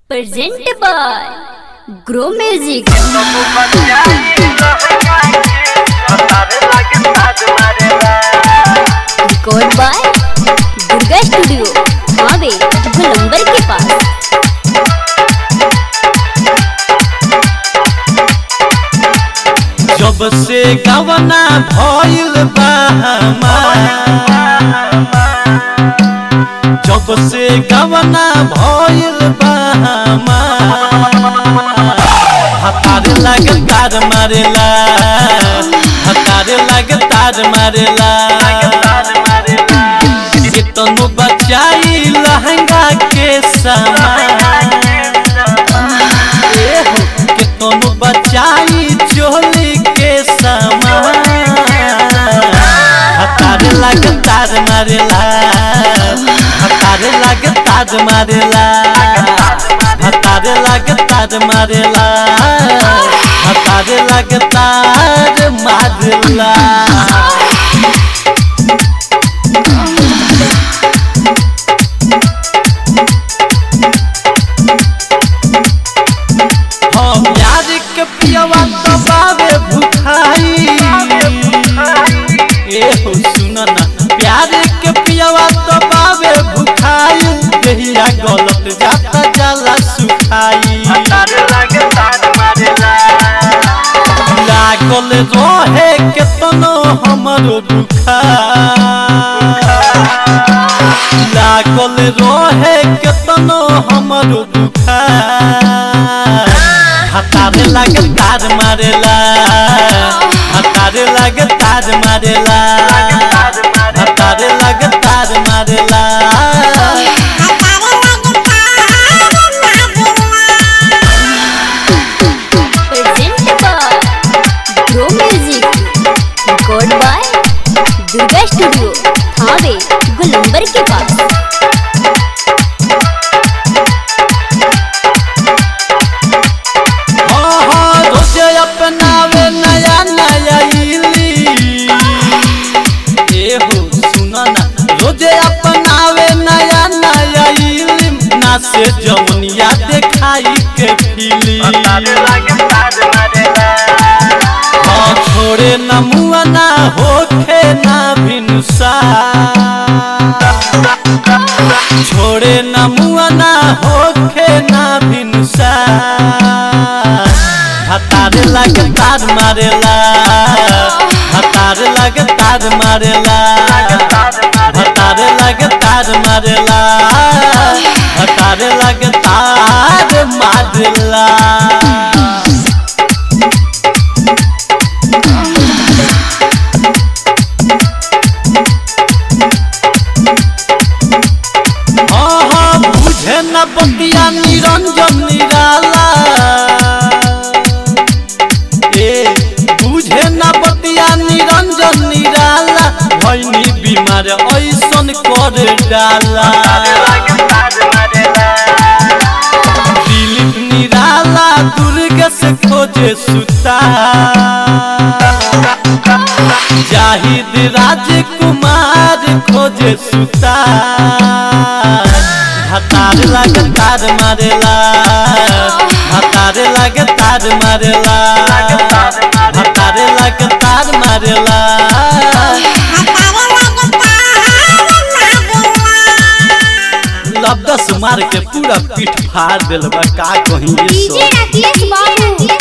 presented by Grow Music. Record by Durga Studio, Mave, गोलंबर के पास जब से गवना भइल बा हमार जब से गवना भइल बा हमार हतार लागे तार मारेला हतार लागे तार मारेला से तनु बचाई लहंगा के सामान ए हो के तनु बचाई चोली के सामान हतार लाग तार मारेला हतार लाग तार मारेला हतार लाग तार मारेला हतार लाग तार मारेला हम यार के पियवा दबावे भुखाई ए हो सुन ना प्यार के पियवा दबावे भुखाई देहिया गलत जाता जाला सुखाई लागल रहे केतनो हमरो बुखा लागल रहे केतनो हमरो बुखा हतारे लागे तार मारेला हतारे लागे तार मारेला हतारे लागे तार मारेला presented by Grow Music. Record by Durga Studio, Mave, गोलंबर के पास हाँ हाँ रोजे अपनावे नया नया इली ए हो सुना ना रोजे अपनावे नया नया इली ना से जमुनिया देखाई के फिली हाँ छोड़े न मुआ ना होखे ना भिनुसा छोड़े न मुआ ना होखे ना भिनुसा हतार लग तार मारेला हतार लग तार मारेला हतार लग तार मारेला हतार लग तार मारेला हाँ हाँ बुझे न बतिया निरंजन निराला ए बुझे न बतिया निरंजन निराला भैनी बीमार ऐसन कर डाला दिलीप निराला दुर्ग से खोजे सुता जाहिद राजकुमार खोजे सुता हतार लग तार मारेला हतार लग तार मारेला हतार लग तार मारेला लब्दस मार के पूरा पीठ फाड़ दिल बा का कहीं ये DJ सब Rakesh Babu.